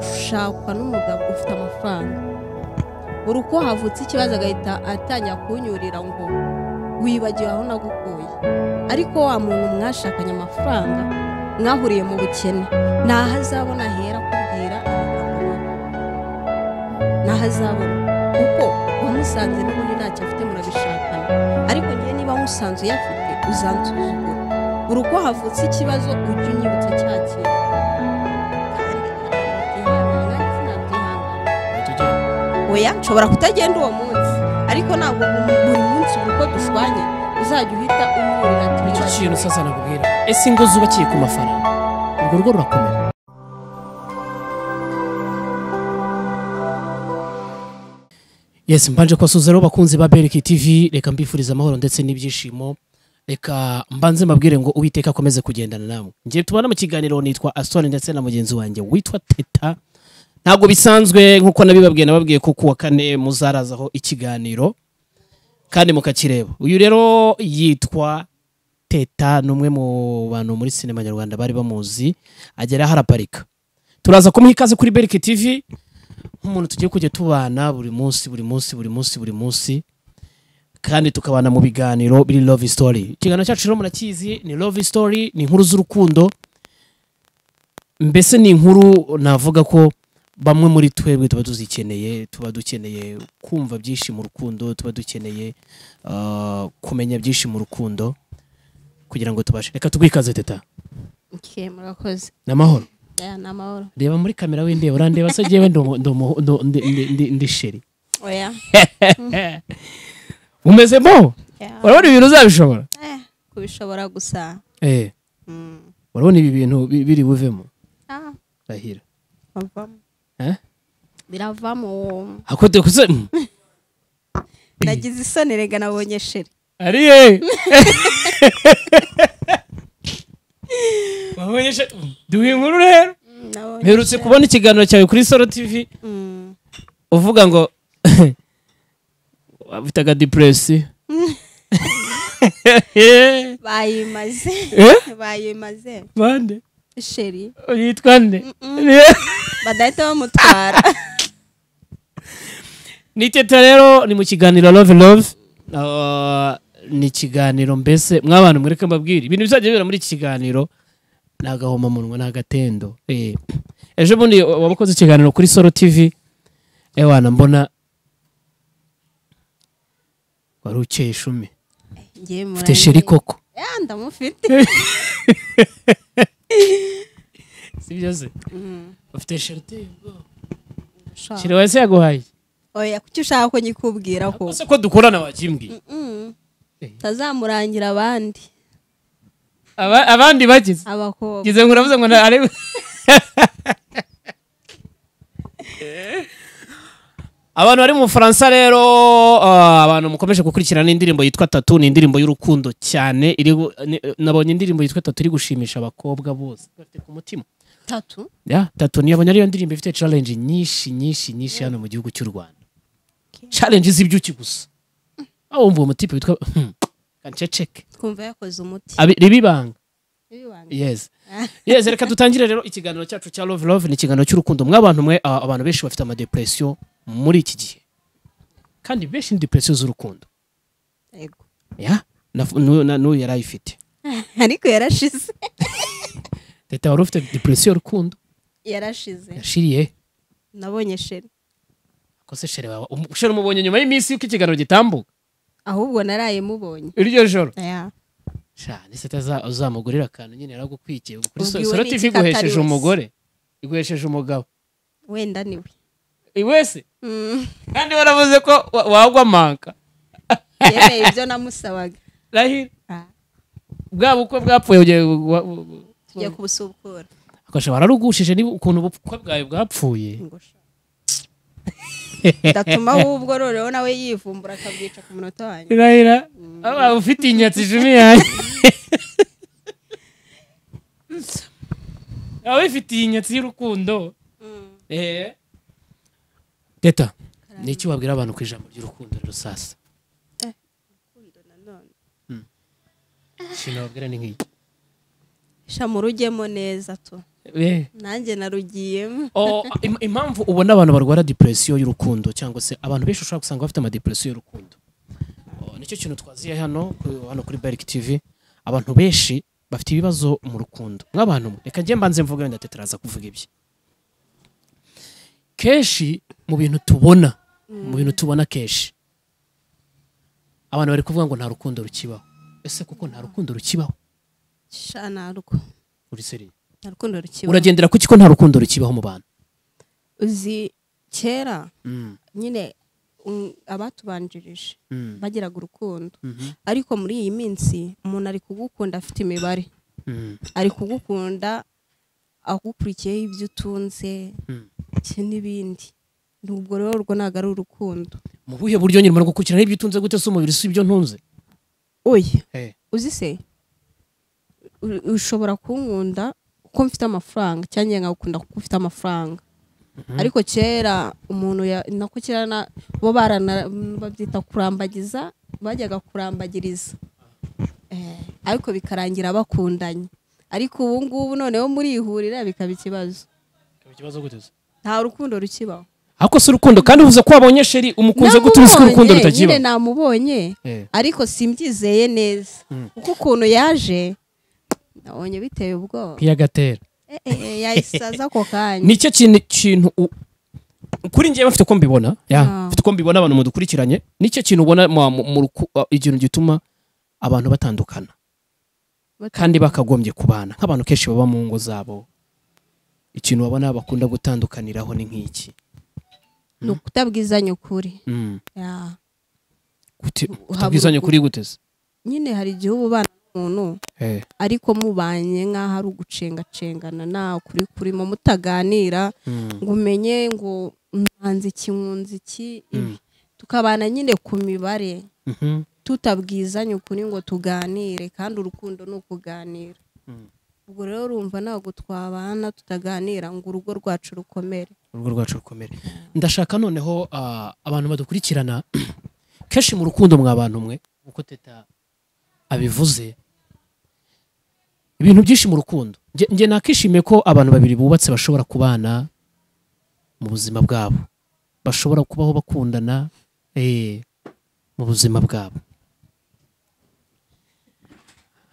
gushakwa n'umugabo ufite amafaranga buri uko havutse ikibazo agahita atangira kunyurira ngo wibagiwe aho nagukuye ariko wa muntu mwashakanye amafaranga mwahuriye mu bukene ntaho azabona ahera akubwira amagambo mabi ntaho azabona kuko wamusanze n'ubundi ntacyo afite murabishakana ariko njyewe niba musanze uyafite uzansuzugura buri uko havutse ikibazo ujye unyibutsa cya kintu kandi ntabwo nabyihanganira tujye oya nshobora kutagenda uwo munsi ariko ntabwo bu- buri munsi buri uko dushwanye uzajya uhita umwurira icyo tubibazo kintu sasa nakubwira ese ingo zubakiye ku mafaranga urwo rugo rurakomera yes mbanje kubasuhuza rero bakunzi ba beriki tv reka mbifuriza amahoro ndetse n'ibyishimo reka mbanze mbabwire ngo uwiteka akomeze kugendana namwe ngiye tubona mu kiganiro nitwa asitone ndetse na mugenzi wanjye witwa teta ntabwo bisanzwe nk'uko nabibabwiye nababwiye ko kuwa kane muzarazaho ikiganiro kandi mukakireba uyu rero yitwa teta ni umwe mu bantu muri sinema nyarwanda bari bamuzi agera aho araparika turaza kumuha ikaze kuri berike tv nk'umuntu tugiye kujya tubana buri munsi buri munsi buri munsi buri munsi kandi tukabana mu biganiro biri love story ikiganiro cyacu rero murakizi ni love story ni inkuru z'urukundo mbese ni inkuru navuga ko bamwe muri twebwe tuba tuzikeneye tuba dukeneye kumva byinshi mu rukundo tuba dukeneye ah, kumenya byinshi mu rukundo kugira ngo tubashe reka tugwikaze teta okay, murakoze ni amahoro aya ni amahoro reba muri kamera windeba urandeba se jyewe ndomo- ndomo- ndo- ndi- ndi- ndi- ndi sheri oya umeze mo ya, urabona ibintu uzabishobora eh, kubishobora gusa Eh, mm, urabona ibi bintu bi- biri buvemo ah, rahira biravamo. Eh? biravamo hakote kuze mm. nagize isoni rega nabonye sheri ariye wabonyesha duha inkuru rero Mm, nabonye mperutse sheri. kubona ikiganiro cyawe kuri soro tv Mm, uvuga ngo bitaga depressi bayimaze Eh? bayimaze bande sheri yitwa nde badahita bamutwara ni teta rero ni mu kiganiro love love Ah, ni ikiganiro mbese mwabantu mwereke mbabwire ibintu bizajya bibera muri iki kiganiro ni agahomamunwa ni agatendo Eh. ejo bundi wabakoze ikiganiro kuri soro tv ewana mbona wari ukeye ishumi Ngiye ufite murane. sheri koko Ya, ndamufite sibyo se Mm, ufite sheri uteye ubwoba sha. sheri wese yaguhaye oya kuki ushaka ko nyikubwira ko ese ko dukorana wakimbwiye Mm, Eh. tazamurangira abandi Aba- abandi bagize abakobwa ngize ngo uravuze ngo na- arebe abantu bari mu bufaransa rero ah, abantu mukomeje gukurikirana indirimbo yitwa tatu ni indirimbo y'urukundo cyane iri gu- ni- nabonye indirimbo yitwa tatu iri gushimisha abakobwa bose bafite ku mutima tatu ya tatu niyabonye ariyo ndirimbo ifite challenge nyinshi nyinshi nyinshi hano mu gihugu cy'u rwanda Okay. challenge z'ibyuki gusa aho wumva uwo mutipe witwa hmm, kanceceke twumva yakoze umuti Abi- ribibanga Wibanga. yes yes reka dutangire rero ikiganiro cyacu cya love love ni ikiganiro cy'urukundo mw'abantu mwe a- abantu benshi bafite amadepresiyo muri iki gihe kandi benshi ni depresiyo z'urukundo Yego. ya Naf- n'uyu na- n'uyu yari ayifite ariko yarashize leta wari ufite depresiyo y'urukundo yarashize yashiriye nabonye sheri kose shere wawe um- shere umubonye nyuma y'iminsi yuko ikiganiro gitambuka ahubwo naraye mubonye iryo joro Aya. sha ndetse utaza- uzamugurira akantu nyine yaragukwikiye kuri so- Ubwiwe soro n'iki tv ko atari iguhesheje wese. umugore iguhesheje umugabo wenda niwe I wese Mm, kandi waravuze ko wa- wagwa manka yemeye ibyo namusabaga rahira Ah, bwa bukwe bwapfuye ugiye tugiye kubusukura agasha wararugushije niba ukuntu ubukwe bwawe bwapfuye Ngo sha. ndatuma ahubwo noneho nawe yivumbura akabwica ku munota wanyu irahira aba ufite inyatsi ijumi yanjye aba bifitiye inyatsi y'urukundo Eh. teta ni iki wabwira abantu ku ijambo ry'urukundo rero sasa nanone ikintu wabwira ni nk'iki sha murujyemo neza tu Eh. nanjye narugiyemo Oh, im- impamvu ubona abantu barwara depression y'urukundo cyangwa se abantu benshi ushobora gusanga bafite ama depression y'urukundo Oh, nicyo kintu twaziye hano ku- hano kuri Barrick TV abantu benshi bafite ibibazo mu rukundo nk'abantu mwe, reka njye mbanze mvuga wenda Teta araza kuvuga ibye kenshi mu bintu tubona mu bintu tubona kenshi abantu bari kuvuga ngo nta rukundo rukibaho ese kuko nta rukundo rukibaho sha narwo uri seriye nta rukundo rukibaho uragendera ku kiko nta rukundo rukibaho mu bantu uzi kera Mm, nyine mm, abatubanjirije mm, bagiraga urukundo mhm, ariko muri iyi minsi umuntu ari kugukunda afite imibare mm, ari kugukunda akukurikiyeho ibyo utunze mm. ki n'ibindi ubwo rero urwo ntabwo ari urukundo mu buhe buryo nyuma gukurikirana ibyo utunze gute se umubiri si ibyo ntunze oya uzi se u- ushobora kunkunda kuko mfite amafaranga cyangwa njye nkagukunda kuko ufite amafaranga ariko kera umuntu ya- nako kera na- bo barana- babyita kurambagiza bajyaga kurambagiriza Eh, ariko bikarangira bakundanye ariko ubu ngubu noneho murihurira bikaba ikibazo nta rukundo rukibaho ariko si urukundo kandi uvuze ko wabonye sheri umukunze gute uzi ko urukundo Namubonye, rutakiba nyine namubonye Eh. ariko simbyizeye neza Mm. kuko ukuntu yaje nabonye biteye ubwoba iyagatera Eh, eh, eh, yayisaza ako kanya nicyo kintu kintu u- kuri njyewe mfite uko mbibona ya Ah. mfite uko mbibona abantu mudukurikiranye nicyo kintu ubona mu- mu- mu ruku- uh, ikintu gituma abantu batandukana kandi bakagombye kubana nk'abantu kenshi baba mu ngo zabo ikintu babona bakunda gutandukaniraho ni nk'iki ni ukutabwizanya ukuri Mm. Ya. Gute- Uhaba kutabwizanya urukundo. kuri gute se nyine hari igihe uba ubana n'umuntu Eh, ariko mubanye nk'aho ari ugucengacengana nta kuri kurimo mutaganira mm. ngo umenye ngo mwanze iki nkunze iki ibi tukabana nyine ku mibare Mhm. tutabwizanye ukuri ngo tuganire kandi urukundo ni ukuganira Mm. ubwo rero urumva ntabwo twabana tutaganira ngo urugo rwacu rukomere urugo rwacu rukomere ndashaka noneho ah, abantu badukurikirana kenshi mu rukundo mwa bantu mwe uko teta abivuze ibintu byinshi mu rukundo Nge- nge nakishimiye ko abantu babiri bubatse bashobora kubana mu buzima bwabo bashobora kubaho bakundana eh, mu buzima bwabo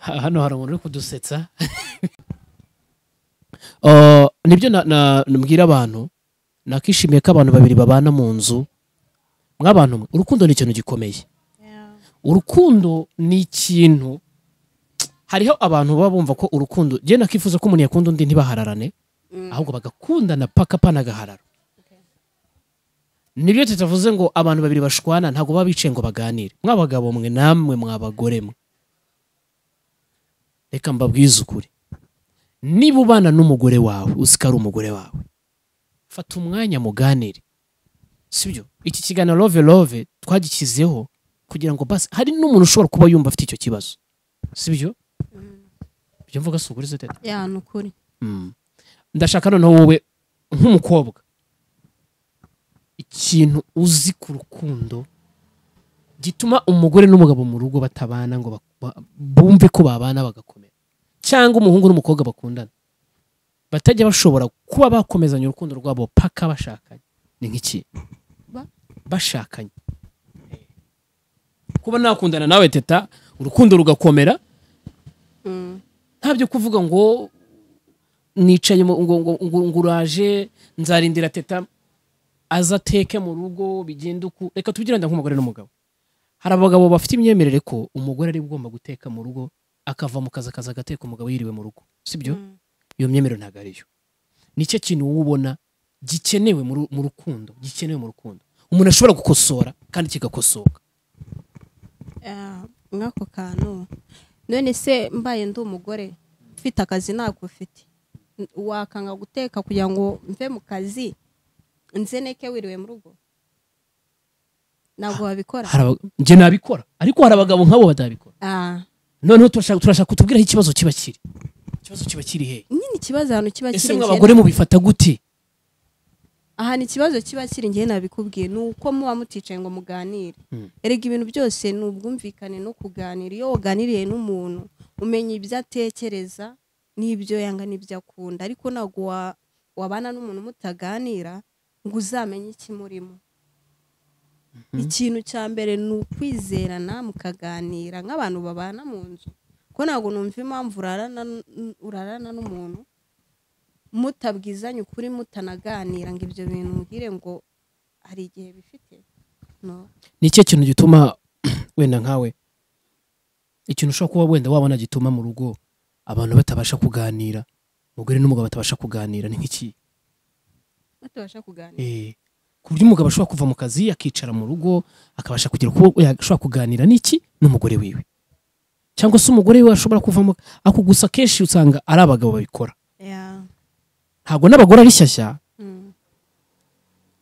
Ha- hano hari umuntu uri kudusetsa Ah, nibyo na- na- mbwira abantu nakishimiye ko abantu babiri babana mu nzu mw'abantu mwe urukundo ni ikintu gikomeye urukundo ni ikintu hariho abantu baba bumva ko urukundo njye nakifuza ko umuntu yakunda undi ntibahararane ahubwo bagakundana paka panagaharara nibyo tutavuze ngo abantu babiri bashwana ntabwo baba bicaye ngo baganire mw'abagabo mwe namwe mw'abagore mwe reka mbabwize ukuri niba ubana n'umugore wawe uzi ko ari umugore wawe fata umwanya muganire sibyo iki kiganiro love love twagikizeho kugira ngo basi hari n'umuntu ushobora kuba yumva afite icyo kibazo sibyo ibyo mvuga si ukuri se teta ya ni ukuri Mm. ndashaka noneho wowe nk'umukobwa ikintu uzi ku rukundo gituma umugore n'umugabo mu rugo batabana ngo bak- ba- bumve ko babana bagakomera cyangwa umuhungu n'umukobwa bakundana batajya bashobora kuba bakomezanya urukundo rwabo paka bashakanye ni nk'iki Ba- bashakanye kuba nakundana nawe teta urukundo rugakomera Mm. ntabyo kuvuga ngo nicaye mu- ngo ngo- ngo- ngo uraje nzarindira teta aza ateke mu rugo bigenda uku reka tubyirinde nk'umugore n'umugabo hari abagabo bafite imyemerere ko umugore ari ugomba guteka mu rugo akava mu kazi akaza agateka umugabo yiriwe mu rugo sibyo Mm. iyo myemerere ntabwo ariyo nicyo kintu wowe ubona gikenewe mu ru- mu rukundo gikenewe mu rukundo umuntu ashobora gukosora kandi kigakosoka Ya, nk'ako kantu none se mbaye ndi umugore ufite akazi ntabwo ufite wakanga guteka kugira ngo mve mu kazi nzeneke wiriwe mu rugo ntabwo wabikora Hari abag- njye nabikora ariko hari abagabo nk'abo batabikora Ah, noneho turashaka turashaka kutubwira aho ikibazo kiba kiri ikibazo kiba kiri he nyine ikibazo ahantu kiba ese kiri mwe njye- abagore mubifata gute ahantu ikibazo kiba kiri njye nabikubwiye ni uko muba muticaye ngo muganire Mm. erega ibintu byose ni ubwumvikane no kuganira iyo waganiriye n'umuntu umenya ibyo atekereza n'ibyo yanga n'ibyo akunda ariko ntabwo wa- wabana n'umuntu mutaganira ngo uzamenye iki murimo ikintu cya mbere ni ukwizerana mukaganira nk'abantu babana mu nzu ko ntabwo numva impamvu urarana n- urarana n'umuntu mutabwizanye ukuri mutanaganira ngo ibyo bintu mugire ngo hari igihe bifite no ni ikihe kintu gituma wenda nkawe ikintu ushobora kuba wenda wabona gituma mu rugo abantu batabasha kuganira umugore n'umugabo batabasha kuganira ni nk'iki batabasha kuganira Eh, ku buryo umugabo ashobora kuva mu kazi akicara mu rugo akabasha kugira uko ashobora kuganira n'iki n'umugore wiwe cyangwa se umugore we ashobora kuva mu ako gusa kenshi usanga ari abagabo babikora Yeah. ntabwo n'abagore ari shyashya Mm.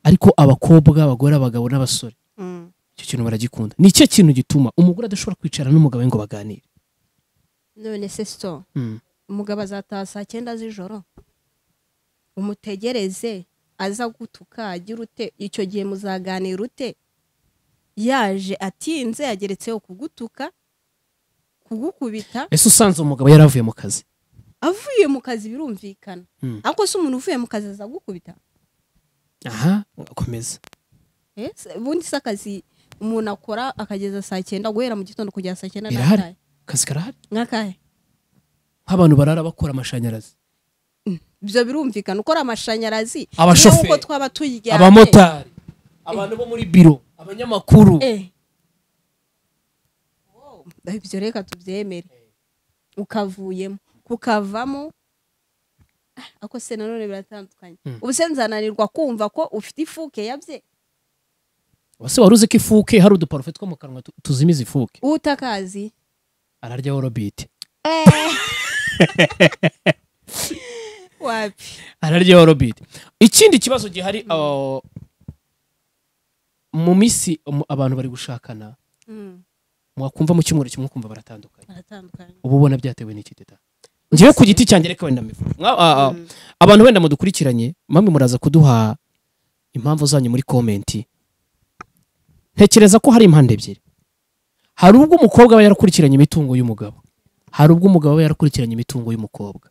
ariko abakobwa abagore abagabo n'abasore Mm. icyo kintu baragikunda ni icyo kintu gituma umugore adashobora kwicara n'umugabo we ngo baganire none se so Mm. umugabo azataha saa cyenda z'ijoro umutegereze aza gutuka agira ute icyo gihe muzaganira ute yaje atinze yageretseho kugutuka kugukubita ese usanze umugabo yaravuye mu kazi avuye mu kazi birumvikana Mm. ariko se umuntu uvuye mu kazi azagukubita aha akomeza Eh, se- ubundi se akazi umuntu akora akageza saa cyenda guhera mu gitondo kugera saa cyenda Birahari. n'akahe akazi karahari nk'akahe nk'abantu barara bakora amashanyarazi ibyo birumvikana ukora amashanyarazi Abashoferi. nk'uko twaba tuyiryamye abamotari abantu bo muri biro abanyamakuru Eh. Wow, ibyo reka tubyemere ukavuyemo ukavamo Ah, ako se nanone biratandukanye Mm. ubu se nzananirwa kumva ko ufite ifuke yabye wase wari uzi ko ifuke hari uduparufe two mu kanwa tu- tuzimiza ifuke utakazi ararya worobite wapi ararya worobite ikindi kibazo gihari uh, mu minsi um, abantu bari gushakana Mm, mwakumva mu cyumweru kimwe ukumva baratandukanye baratandukanye uba ubona byatewe n'iki teta ngewe ku giti cyanjye reka wenda mbivuge. Mwa- ah, ah, Mm. abantu wenda mudukurikiranye mamwe muraza kuduha impamvu zanyu muri komenti ntekereza ko hari impande ebyiri hari ubwo umukobwa aba yarakurikiranye imitungo y'umugabo hari ubwo umugabo aba yarakurikiranye imitungo y'umukobwa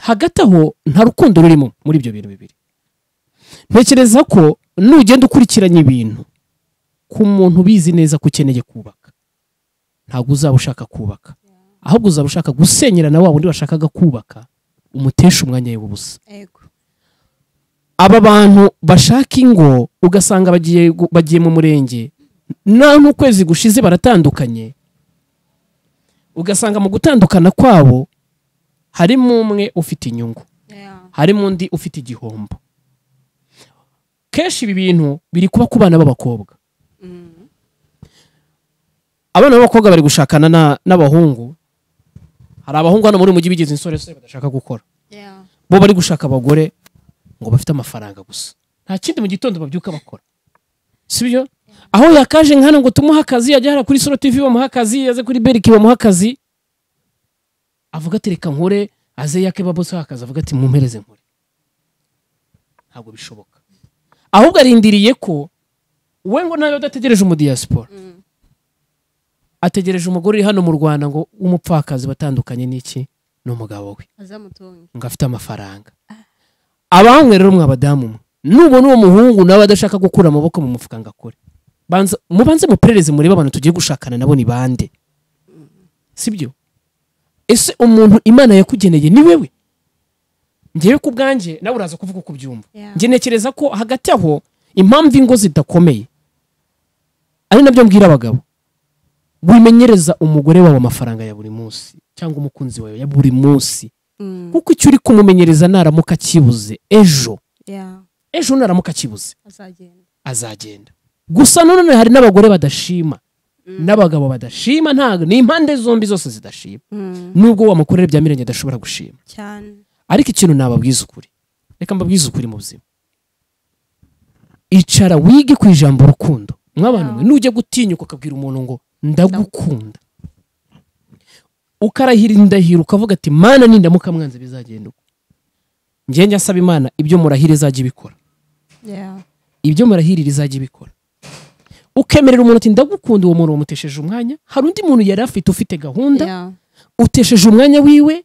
hagati aho nta rukundo rurimo muri ibyo bintu bibiri ntekereza ko nugenda ukurikiranye ibintu ku muntu ubizi neza ko ukeneye kubaka ntabwo uzaba ushaka kubaka ahubwo uzaba ushaka gusenyera na wa wundi washakaga kubaka umutesha umwanya w'ubusa Ego. aba bantu bashaka ingo ugasanga bagiye gu- bagiye mu murenge na n'ukwezi gushize baratandukanye ugasanga mu gutandukana kwabo harimo umwe ufite inyungu Yeah. harimo undi ufite igihombo kenshi ibi bintu biri kuba ku bana b'abakobwa Mm. abana b'abakobwa bari gushakana na- n'abahungu hari abahungu hano muri uyu mujyi bigize insoresore badashaka gukora Yeah. bo bari gushaka abagore ngo bafite amafaranga gusa nta kindi mu gitondo babyuka bakora si byo aho yakaje nka hano ngo tumuhe akazi yajya hariya kuri solo tv bamuha akazi yaze kuri beriki bamuha akazi avuga ati reka nkore aze yake baboseho akazi avuga ati mumpereze nkore ntabwo bishoboka ahubwo arindiriye ko we ngo nawe udategereje umudiyasipora Mm. ategereje umugore uri hano mu rwanda ngo w'umupfakazi batandukanye n'iki n'umugabo we azamutunge ngo afite amafaranga abanywe rero mwe abadamu mwe nubona uwo muhungu nawe adashaka gukura amaboko mu mufuka ngo akore Banza- mubanze muperereze murebe abantu tugiye gushakana nabo ni bande sibyo ese umuntu imana yakugeneye ni wewe ngewe ku bwanjye nawe uraza kuvuga uko ubyumva Yeah. njye ntekereza ko hagati aho impamvu ingo zidakomeye ari nabyo mbwira abagabo wimenyereza umugore wawe amafaranga ya buri munsi cyangwa umukunzi wawe ya buri munsi Mm. kuko icyo uri kumumenyereza naramuka akibuze ejo Yeah. ejo naramuka akibuze azagenda azagenda gusa nanone hari n'abagore badashima n'abagabo badashima ntabwo ni impande zombi zose zidashima Mm. nubwo wamukorera bya mirenge adashobora gushima cyane ariko ikintu nababwiza ukuri reka mbabwize ukuri mu buzima icara wige ku ijambo rukundo mw'abantu mwe nujya gutinyuka ukabwira umuntu ngo ndagukunda ukarahira indahiro ukavuga ati mana nindamuka mwanze bizagenda uko ngenge asaba imana ibyo murahira izajya ibikora Yeah. ibyo murahirira izajya ibikora ukemerera umuntu ati ndagukunda uwo muntu wamutesheje umwanya hari undi muntu yari afite ufite gahunda Yeah. utesheje umwanya wiwe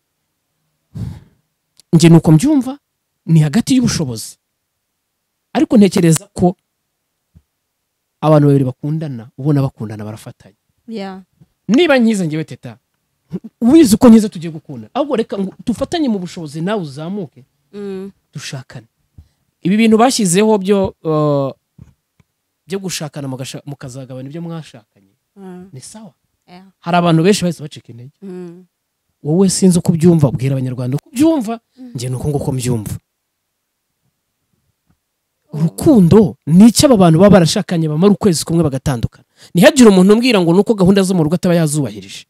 njye ni uko mbyumva ni hagati y'ubushobozi ariko ntekereza ko abantu babiri bakundana ubona bakundana barafatanya ya niba nkiza ngewe teta wize uko nkiza tugiye gukunda ahubwo reka ngo dufatanye mu bushobozi nawe uzamuke Mm. dushakane ibi bintu bashyizeho byo eh, byo gushakana mugasha- mukazagabana ibyo mwashakanye Ah, ni sawa ya. hari abantu benshi bahise bacika intege Mm. wowe sinzi uko ubyumva bwira abanyarwanda uko ubyumva njye ni uko nguko mbyumva urukundo ni icyo aba bantu baba barashakanye bamara ukwezi kumwe bagatandukana ntihagire umuntu umbwira ngo ni uko gahunda zo mu rugo ataba yazubahirije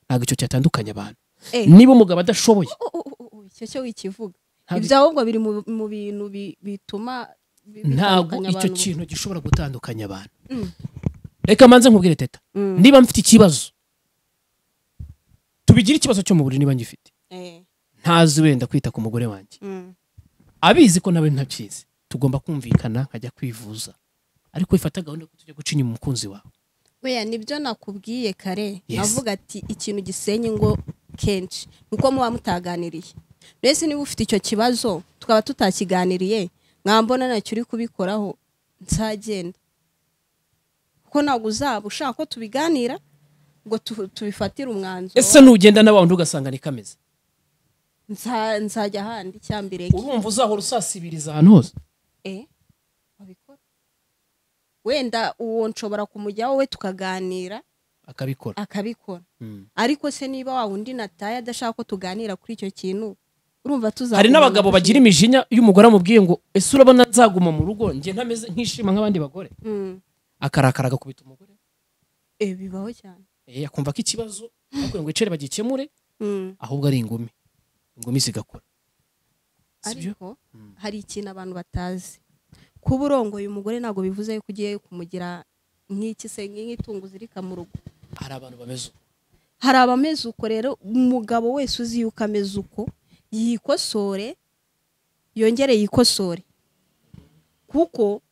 ntabwo icyo cyatandukanya abantu Eh. niba umugabo adashoboye Oh, oh, oh, oh, icyo cyo wikivuga ntabwo- ibyo ahubwo biri mu mu bintu bi- bituma bi- ntabwo bitandukanya icyo abantu. kintu gishobora gutandukanya abantu Mm. reka manze nkubwire teta Mm. niba mfite ikibazo tubigire ikibazo cyo mu buriri niba ngifite Eh, ntazi wenda kwita ku mugore wanjye mm. abizi ko nawe ntabyizi tugomba kumvikana nkajya kwivuza ariko ifata gahunda yo kujya guca inyuma umukunzi wawe weya nibyo nakubwiye kare Yes. avuga ati ikintu gisenya ingo kenshi nuko muba mutaganiriye mbese niba ufite icyo kibazo tukaba tutakiganiriye mwambona nacyo uri kubikoraho nzagenda kuko ntabwo uzaba ushaka ko tubiganira ngo tu- tubifatire umwanzuro ese nugenda n'abantu ugasanga ni kameze Nza- nzajya ahandi icyambere urumva uzahora usasibiriza ahantu hose Eh, wabikora wenda uwo nshobora kumujyaho we tukaganira akabikora akabikora Mm. ariko se niba wa wundi nataye adashaka ko tuganira kuri icyo kintu urumva tuza hari n'abagabo bagira imijinya y'umugore amubwiye ngo ese urabona nzaguma mu rugo njye ntameze nk'ishima nk'abandi bagore akarakara agakubita umugore bibaho cyane Eh, akumva ko ikibazo bakwiye ngo icere bagikemure Mm. ahubwo ari ingumi ingumi zigakora si byo ariko Mm. hari ikintu abantu batazi kuba urongoye umugore ntabwo bivuze yuko ugiye kumugira nk'iki se nk'itungo uzirika mu rugo hari abantu bameze uko hari abameze uko rero umugabo wese uzi yuko ameze uko yikosore yongere yikosore kuko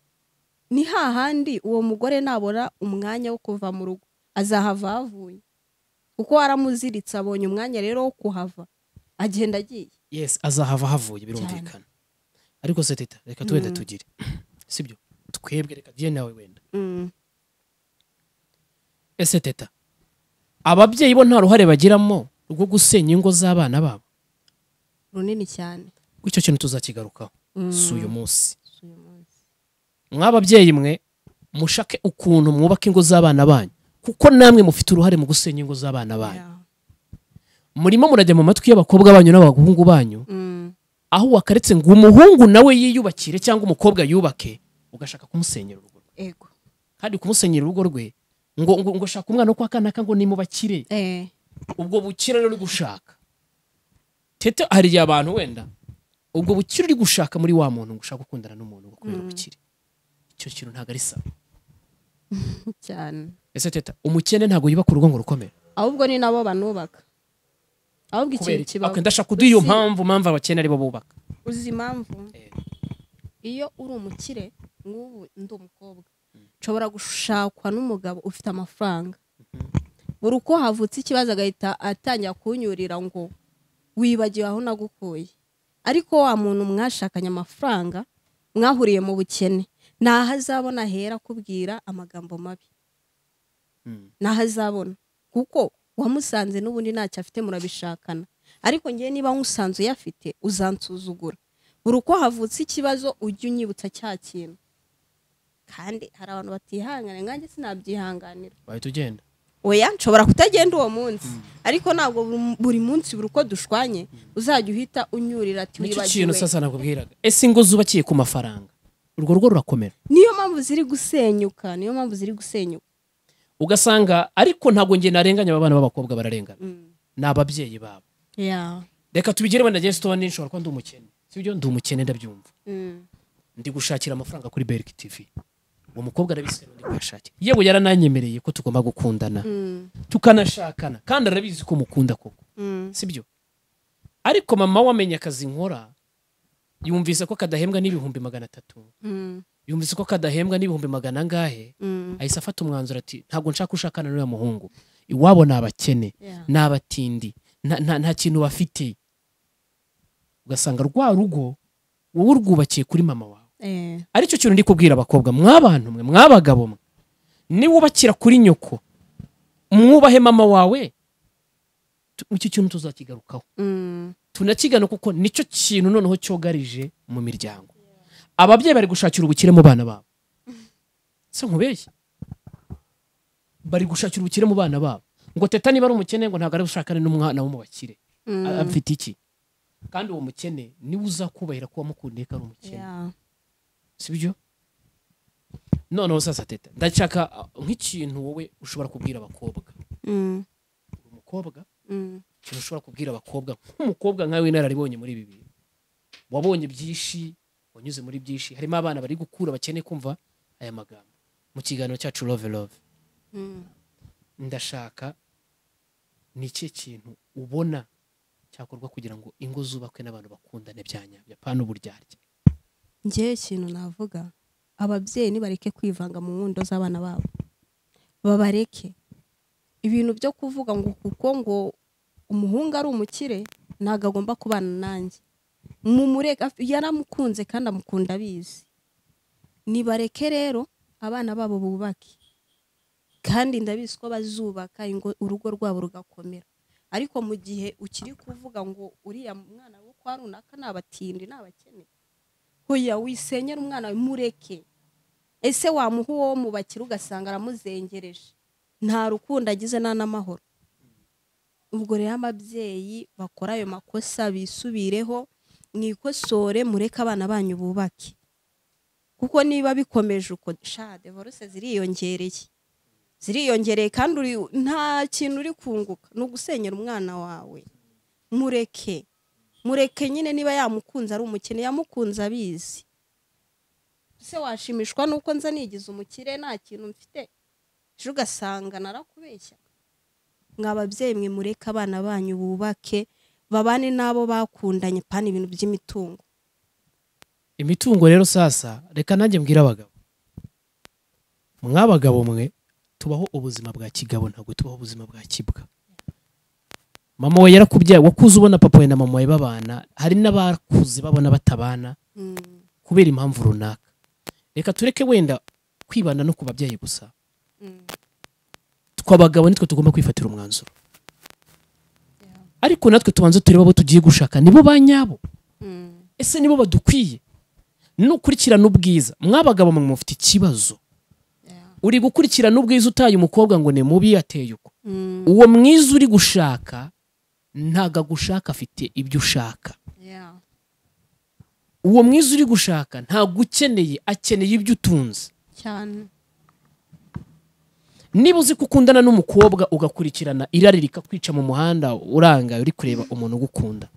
ni hahandi uwo mugore nabona umwanya wo kuva mu rugo azahava ahavuye kuko waramuziritse abonye umwanya rero wo kuhava agenda agiye yes azahava havuye birumvikana ariko se teta reka tu wenda Mm. tugire sibyo twebwe reka tujye nawe wenda ese teta ababyeyi bo nta ruhare bagiramo rwo gusenya ingo z'abana babo runini cyane icyo kintu tuzakigarukaho Mm. si uyu munsi Si uyu munsi. mw'ababyeyi mwe mushake ukuntu mwubaka ingo z'abana banyu kuko namwe mufite uruhare mu gusenya ingo z'abana banyu Yeah. murimo murajya mu matwi y'abakobwa banyu n'abahungu banyu Mm. aho wakaretse ngo umuhungu nawe yiyubakire cyangwa umukobwa yubake ugashaka kumusenyera urugo rwe ego kandi kumusenyera urugo rwe ngo ngo ngo shaka umwana wo kwa kanaka ngo nimubakire Eh. ubwo bukire rero uri gushaka tete hari igihe abantu wenda ubwo bukire uri gushaka muri wa muntu ngo ushaka gukundana n'umuntu ngo kubera Mm. ubukire icyo kintu ntabwo ari sawa cyane ese teta umukene ntabwo yubaka urugo ngo rukomere ahubwo ni nabo banubaka ahubwo kubera ikintu iki kibaho Ok, ndashaka uduha iyo Uzi- mpamvu mpamvu abakene aribo bubaka uzi impamvu Eh. iyo uri umukire nk'ubu ndi umukobwa nshobora gushakwa n'umugabo ufite amafaranga buri uko havutse ikibazo agahita atangira kunyurira ngo wibagiwe aho nagukuye ariko wa muntu mwashakanye amafaranga mwahuriye mu bukene ntaho azabona hera akubwira amagambo mabi naho azabona kuko uwamusanze n'ubundi ntacyo afite murabishakana ariko ngewe niba nkusanze uyafite uzansuzugura buri uko havutse ikibazo ujye unyibutsa cya kintu kandi hari abantu batihangana nkanjye sinabyihanganira wahita ugenda oya nshobora kutagenda uwo munsi ariko ntabwo buri- buri munsi buri uko dushwanye uzajya uhita unyurira ati nicyo kintu wibagiwe sasa nakubwiraga ese ingo zubakiye ku mafaranga urwo rugo rurakomera niyo mpamvu ziri gusenyuka niyo mpamvu ziri gusenyuka ugasanga ariko ntabwo njye narenganya aba bana b'abakobwa bararengana Mm. ni ababyeyi babo Yeah. reka tubigire wenda njye stone nshobora kuba ndi umukene sibyo ndi umukene ndabyumva Mm. ndi gushakira amafaranga kuri berike tv uwo mukobwa arabizi kandi ndi kuyashakira yewe yarananyemereye ko tugomba gukundana Mm. tukanashakana kandi arabizi ko mukunda koko Mm. sibyo ariko mama we amenya akazi nkora yumvise ko kadahembwa n'ibihumbi magana atatu Mm. yumvise ko kadahembwa n'ibihumbi magana angahe Mm. ahise afata umwanzuro ati ntabwo nshaka ushakana n'uriya muhungu iwabo ni abakene Yeah. ni abatindi nta- nta nta kintu bafite ugasanga rwa rugo wowe urwubakiye kuri mama wawe eh, aricyo kintu ndi kubwira abakobwa mwabantu mwe mwabagabo mwe niwubakira kuri nyoko mwubahe mama wawe tu- icyo kintu tuzakigarukaho mm, tunakigana kuko nicyo kintu noneho cyogarije mu miryango ababyeyi bari gushakira ubukire mu bana babo se nkubeshye bari gushakira ubukire mu bana babo ngo teta niba ari umukene ngo ntabwo ari bushakane n'umwana wo mu bakire mm, A- afite iki kandi uwo mukene niwe uzakubahira ko wamukundiye ko ari umukene yeah, sibyo noneho sasa teta ndashaka ah, nk'ikintu wowe ushobora kubwira abakobwa mm, uri umukobwa mm, ikintu ushobora kubwira abakobwa nk'umukobwa nkawe w'inararibonye muri ibi bintu wabonye byinshi wanyuze muri byinshi harimo abana bari gukura bakeneye kumva aya magambo mu kiganiro cyacu love love mm. ndashaka ni ikihe kintu ubona cyakorwa kugira ngo ingo zubakwe n'abantu bakundane bya nyabyo apana uburyarya njyewe ikintu navuga ababyeyi nibareke kwivanga mu nkundo z'abana babo babareke ibintu byo kuvuga ngo kuko ngo umuhungu ari umukire ntabwo agomba kubana nanjye mumureka yaramukunze kandi amukunda abizi nibareke rero abana babo bubake kandi ndabizi ko bazubaka ingo- urugo rwabo rugakomera ariko mu gihe ukiri kuvuga ngo uriya mwana wo kwa runaka ni abatindi ni abakene hoya wisenyera umwana wawe mureke ese wamuha uwo mubakira ugasanga aramuzengereje nta rukundo agize nta n'amahoro ubwo rero ababyeyi bakora ayo makosa bisubireho mwikosore mureke abana banyu bubake kuko niba bikomeje uko sha devoruse ziriyongereye ziriyongereye kandi uri- nta kintu uri kunguka ni ugusenyera umwana wawe mureke mureke nyine niba yamukunze ari umukene yamukunze abizi se washimishwa nuko nza nigize umukire nta kintu mfite ejo ugasanga narakubeshya mwa babyeyi mwe mureke abana banyu bubake babane n'abo bakundanye pana ibintu by'imitungo imitungo rero sasa reka nanjye mbwira abagabo mwabagabo mwe tubaho ubuzima bwa kigabo ntabwo tubaho ubuzima bwa kibwa mama we yarakubyaye wakuze ubona papa we na mama we babana hari n'abakuze babona batabana Mm, kubera impamvu runaka reka tureke wenda kwibanda no ku babyeyi gusa mm, twe abagabo nitwe tugomba kwifatira umwanzuro ariko natwe tubanze turebe abo tugiye gushaka nibo ba nyabo mm, ese nibo badukwiye nukurikirana ubwiza mwabagabo mwe mufite ikibazo yeah, uri gukurikirana ubwiza utaye umukobwa ngo ni mubi yateye uko mm, uwo mwiza uri gushaka ntago agushaka afite ibyo ushaka yeah, uwo mwiza uri gushaka ntago ukeneye akeneye ibyo utunze cyane niba uzi ko ukundana n'umukobwa ugakurikirana irari rikakwica mu muhanda urangaye uri kureba umuntu ugukunda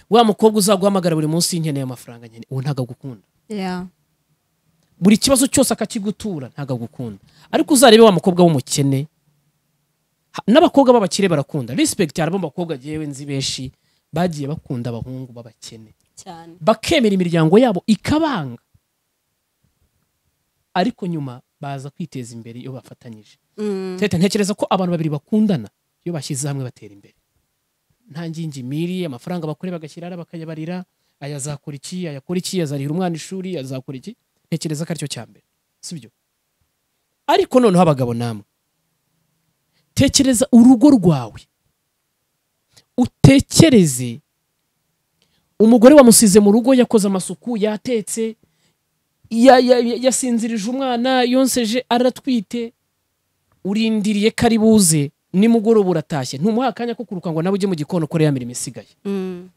wa mukobwa uzaguhamagara buri munsi y'inkeneye amafaranga nkeneye uwo ntago agukunda yeah, buri kibazo cyose akakigutura ntabwo agukunda ariko uzarebe wa mukobwa w'umukene Ha- n'abakobwa b'abakire barakunda respect hari abo bakobwa jewe nzi benshi bagiye bakunda abahungu b'abakene cyane bakemera imiryango yabo ikabanga ariko nyuma baza kwiteza imbere iyo bafatanyije Mm, teta ntekereza ko abantu babiri bakundana iyo bashyize hamwe batera imbere nta ngingimiri amafaranga bakore bagashyira ara bakayabarira aya azakora iki ayakora iki azarihira umwana ishuri azakora iki ntekereza ko aricyo cya mbere sibyo ariko noneho abagabo namwe tekereza urugo rwawe utekereze umugore wamusize mu rugo yakoze amasuku yatetse ya- ya- ya- yasinzirije umwana yonseje aratwite urindiriye ko ari buze nimugoroba uratashye ntumuha akanya ko kuruka ngo nawe ujye mu gikoni ukore ya mirimo isigaye mm,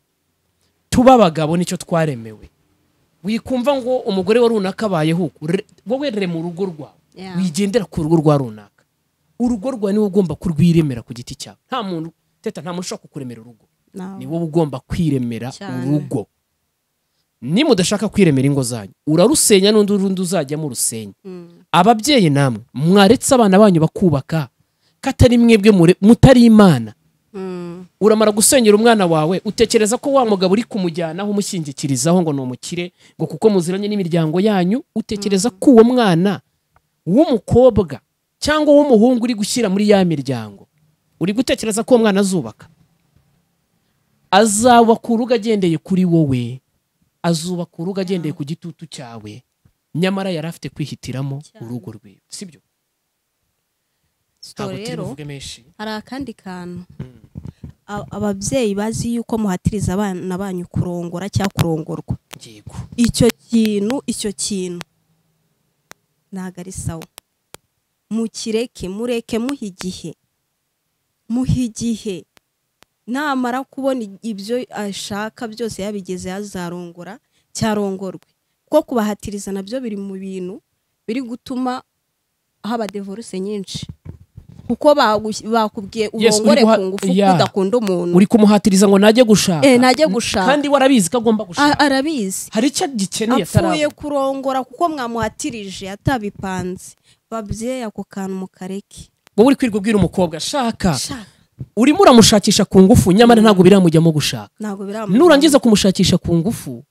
tuba abagabo nicyo twaremewe wikumva ngo umugore wa runaka abayeho uku re- wowe rema urugo rwawe yeah, wigendera ku rugo rwa runaka urugo rwawe niwe ugomba kurwiremera ku giti cyawe nta muntu teta nta muntu ushobora kukuremera urugo nawe. ni wowe ugomba kwiremera Cyane. urugo nimudashaka kwiremera ingo zanyu urarusenya n'undi urundi uzajyamo urusenya Mm, ababyeyi namwe mwaretse abana banyu bakubaka katari mwebwe mure- mutari imana mm, uramara gusenyera umwana wawe utekereza ko wa mugabo uri kumujyanaho umushyingikirizaho ngo ni umukire ngo kuko muziranye n'imiryango yanyu utekereza ko uwo mwana w'umukobwa cyangwa w'umuhungu uri gushyira muri ya miryango uri gutekereza ko uwo mwana azubaka azaba ku rugo agendeye kuri wowe azuba ku rugo agendeye ku gitutu cyawe nyamara yari afite kwihitiramo Cyane. urugo rwe sibyo so ntabwo turi rero buvuge menshi hari akandi kantu A- ababyeyi bazi yuko muhatiriza abana banyu kurongora cyangwa kurongorwa yego icyo kintu icyo kintu ntabwo ari sawa mukireke mureke muha igihe muha igihe namara kubona i- ibyo ashaka byose yabigeze yazarongora cyarongorwe kuko kubahatiriza nabyo biri mu bintu biri gutuma haba devoruse nyinshi kuko bagush- bakubwiye Yes, urongore uri guha- ku ngufu yeah. udakunda umuntu uri kumuhatiriza ngo najye gushaka Eh, najye gushaka. kandi we arabizi ko agomba A- gushaka arabizi hari icyo agikeneye apfuye atarabona kurongora kuko mwamuhatirije atabipanze babyeyi ako kantu mukareke wowe uri kwirirwa ubwira umukobwa shaka Sha, urimo uramushakisha ku ngufu nyamara ntabwo biramujyamo gushaka ntabwo biramugora. nurangiza kumushakisha ku ngufu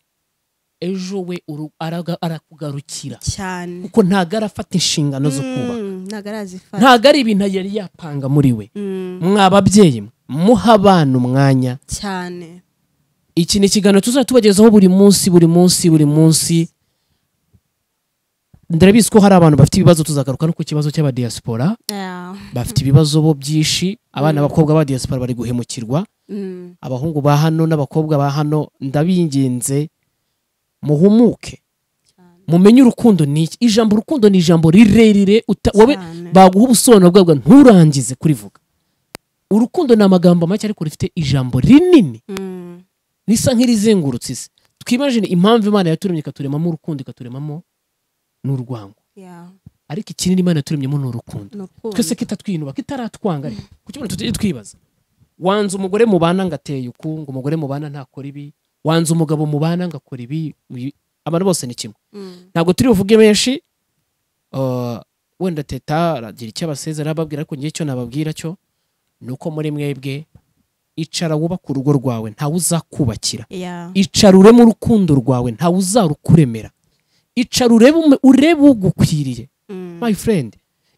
ejo we uru- araga- arakugarukira cyane kuko ntabwo arafata inshingano zo kuba Mm, ntabwo arazifata ntabwo ari ibintu yari yapanga muri we Mm, mwa babyeyi mwe, muha abana umwanya cyane iki ni ikiganiro tuzajya tubagezaho buri munsi buri munsi buri munsi ndarabizi ko hari abantu bafite ibibazo tuzagaruka no ku kibazo cy'abadiyasipora Yeah, bafite ibibazo bo byinshi abana b'abakobwa b'abadiyasipora bari guhemukirwa mm, abahungu ba hano n'abakobwa ba hano ndabinginze muhumuke cyane mumenye urukundo ni iki ijambo urukundo ni ijambo rirerire uta- wowe cyane. baguha ubusobanuro bwabwo nturangize kurivuga urukundo ni amagambo make ariko rufite ijambo rinini Mm, risa nk'irizengurutse isi twimajine impamvu imana yaturemye ikaturemamo urukundo ikaturemamo n'urwango yeah, ariko ikinini imana yaturemyemo ni urukundo ni urukundo. twese kitatwinubaka itaratwanga ariko kuki abantu tujye twibaza wanze umugore mubana ngo ateye uku ngo umugore mubana ntakora ibi wanze umugabo mubana ngo akora ibi ibi- abantu bose ni kimwe Mm, ntabwo turi buvuge menshi uh, wenda teta aragira icyo abasezera ababwira ariko ngewe icyo nababwira cyo ni uko muri mwebwe icara wubaka urugo rwawe ntawe uzakubakira yeah, icara ureme urukundo rwawe ntawe uzarukuremera icara urebe ume- urebe ugukwiriye mm, my friend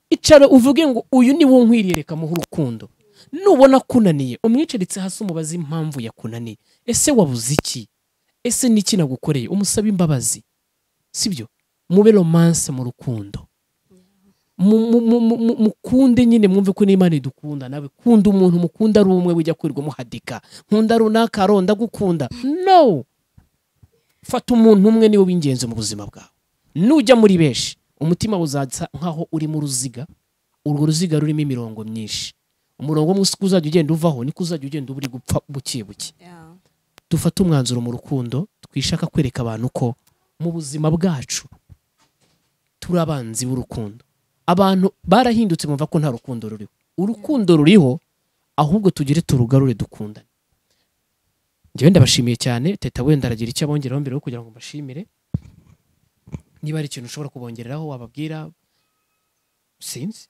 icara uvuge ngo uyu ni wo nkwiriye reka muhe urukundo nubona akunaniye umwicaritse hasi umubaze impamvu yakunaniye ese wabuze iki ese ni iki nagukoreye umusabe imbabazi sibyo mube romance mu rukundo Mu- mu- mu- mu- mu- mukunde nyine mwumve ko n'imana idukunda nawe kunda umuntu mukunda ari umwe wijya kwirirwa muhadika nkunda runaka aronda gukunda no fata umuntu umwe niwe w'ingenzi mu buzima bwawe nujya muri benshi umutima wawe uzasa nk'aho urimo uruziga urwo ruziga rurimo imirongo myinshi umurongo umwe usigaye uzajya ugenda uvaho niko uzajya ugenda uba uri gupfa buke buke yeah, dufate umwanzuro mu rukundo twishaka kwereka abantu ko mu buzima bwacu turi abanzi b'urukundo abantu barahindutse bumva ko nta rukundo ruriho urukundo ruriho ahubwo tugire turugarure dukundane njyewe ndabashimiye cyane teta wenda aragira icyo abongeraho mbere yo kugira ngo mbashimire niba hari ikintu ushobora kubongereraho wababwira sinzi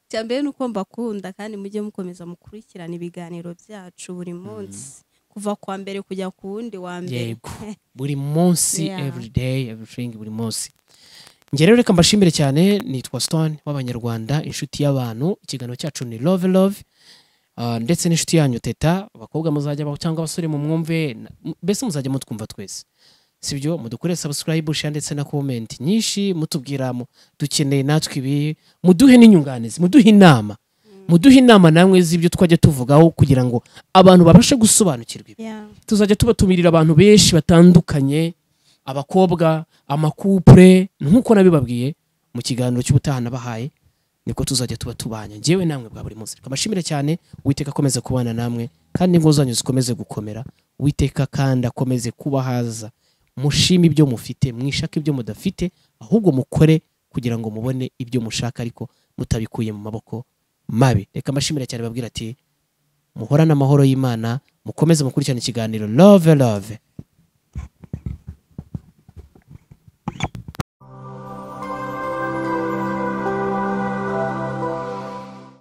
icya mbere ni uko mbakunda kandi mujye mukomeza mukurikirana ibiganiro byacu buri munsi kuva kwa mbere kujya ku wundi wa mbere yego buri munsi Yeah. every day everything buri munsi njye rero reka mbashimire cyane nitwa stone w'abanyarwanda inshuti y'abantu ikiganiro cyacu ni love love Uh, ndetse n'inshuti yanyu teta abakobwa muzajya baho cyangwa abasore mu mwumve na- m- mbese muzajya mutwumva twese sibyo mudukorere subscribe share ndetse na comment nyinshi mutubwira mu- dukeneye natwe ibi muduhe n'inyunganizi muduhe inama muduhe inama namwe z'ibyo twajya tuvugaho kugira ngo abantu babashe gusobanukirwa ibi Yeah. tuzajya tubatumirira abantu benshi batandukanye abakobwa amakupure nk'uko nabibabwiye mu kiganiro cy'ubutaha nabahaye niko tuzajya tuba tubanye njyewe namwe bwa buri munsi reka mbashimire cyane uwiteka akomeze kubana namwe kandi ingo zanyu zikomeze gukomera uwiteka kandi akomeze kubahaza mushime ibyo mufite mwishake ibyo mudafite ahubwo mukore kugira ngo mubone ibyo mushaka ariko mutabikuye mu maboko mabi reka mbashimire cyane babwira ati muhorane amahoro y'imana mukomeze mukurikirana ikiganiro love love